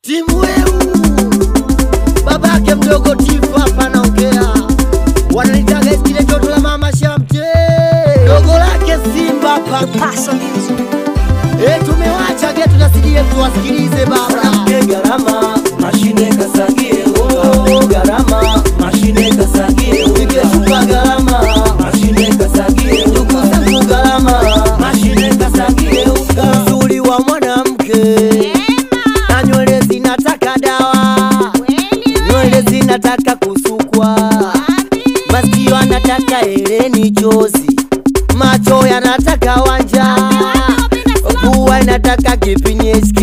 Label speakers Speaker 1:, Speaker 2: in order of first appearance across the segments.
Speaker 1: timu weu babake mdogo Tifu hapa naongea, wananitaga iskile toto la mama Shamte, dogo lake Simba hapa Eh, tumewacha getu na CDF tuwasikilize baba.
Speaker 2: Ke gharama mashine kasagie oh, gharama mashine kasagie ikeshuka gharama mashine kasagie ndugu zangu gharama mashine kasagie
Speaker 1: Uzuri wa mwanamke na nywele zinataka dawa, nywele zinataka kusukwa, masikio anataka eleni chozi, macho yanataka wanja, pua inataka kipinye SK,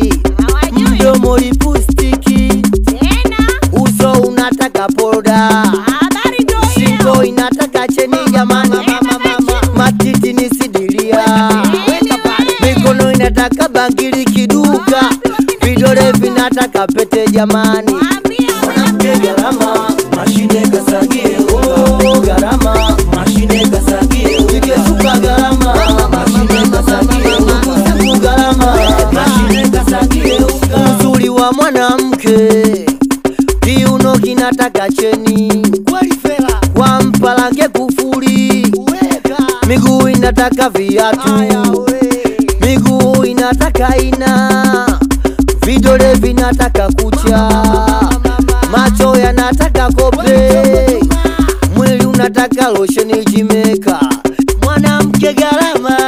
Speaker 1: mdomo lipustiki, uso unataka poda, shingo inataka cheni jamani, matiti ni sidilia, mikono inataka bangili kiduka, vidole vinataka pete jamani.
Speaker 2: Ke gharama mashine kasagie oh, gharama mashine kasagie ikeshuka gharama mashine kasagie ndugu zangu gharama mashine kasagie
Speaker 1: Uzuri wa mwanamke kiuno kinataka cheni, kwa mpalange kufuli, miguu inataka viatu, miguu inataka ina, vidole vinataka kucha, macho yanataka kope, mwili unataka losheni jimeka, mwanamke gharama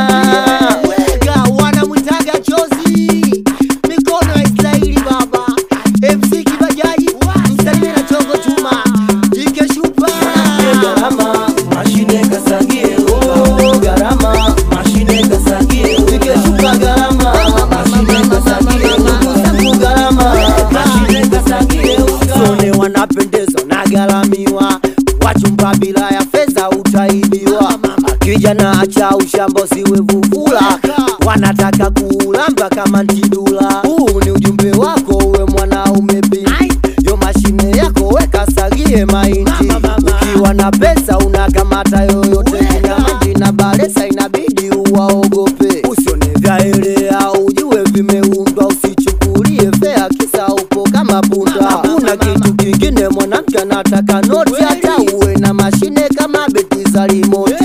Speaker 1: weka, wanamwitaga chozi, mikono ya Israeli baba, MC Kibajaji, msalimie na chongo chuma, jike shupa
Speaker 2: Ke gharama mashine kasagie oh, gharama mashine kasagie ikeshuka gharama mashine kasagie ndugu zangu gharama mashine kasagie
Speaker 1: Sone wanapendeza na gharamiwa, wachumba bila ya fedha utaibiwa. Kijana acha ushambo siwe vuvula, wanataka kuulamba kama ntidula. Huu ni ujumbe wako uwe mwanaume binti, yo mashine yako weka sagie mahindi. Ukiwa na pesa unakamata yoyote, kinamaji na baresa inabidi uwaogope. Usione vyaelea ujue vimeundwa, usichukulie fea kisa upo kama punda. Hakuna kitu kingine mwanamke anataka noti, hata uwe na mashine kama beti za remote.